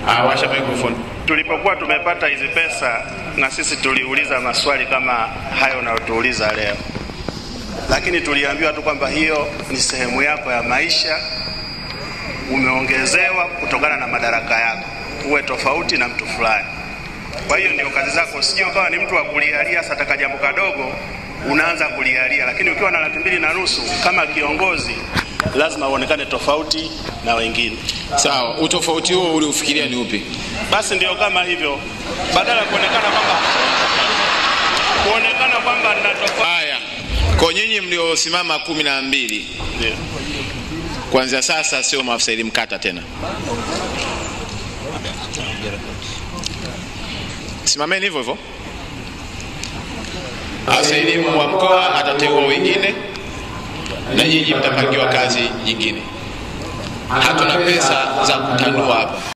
Ah, washa microphone. Tulipokuwa tumepata hizi pesa, na sisi tuliuliza maswali kama hayo unayotuuliza leo, lakini tuliambiwa tu kwamba hiyo ni sehemu yako ya maisha, umeongezewa kutokana na madaraka yako, uwe tofauti na mtu fulani. Kwa hiyo ndio kazi zako, sio kama ni mtu wa kulialia sataka jambo kadogo unaanza kulialia, lakini ukiwa na laki mbili na nusu kama kiongozi lazima uonekane tofauti na wengine. Sawa, utofauti huo uliofikiria ni upi? Basi ndio kama hivyo, badala ya kuonekana kwamba kuonekana kwamba nina tofauti. Haya, kwa nyinyi mliosimama kumi na mbili Ndio. kuanzia sasa sio maafisa elimu kata tena. Simameni hivyo hivyo. Afisa elimu wa mkoa atateua wengine na nyinyi mtapangiwa kazi nyingine. Hatuna pesa za kutanua hapa.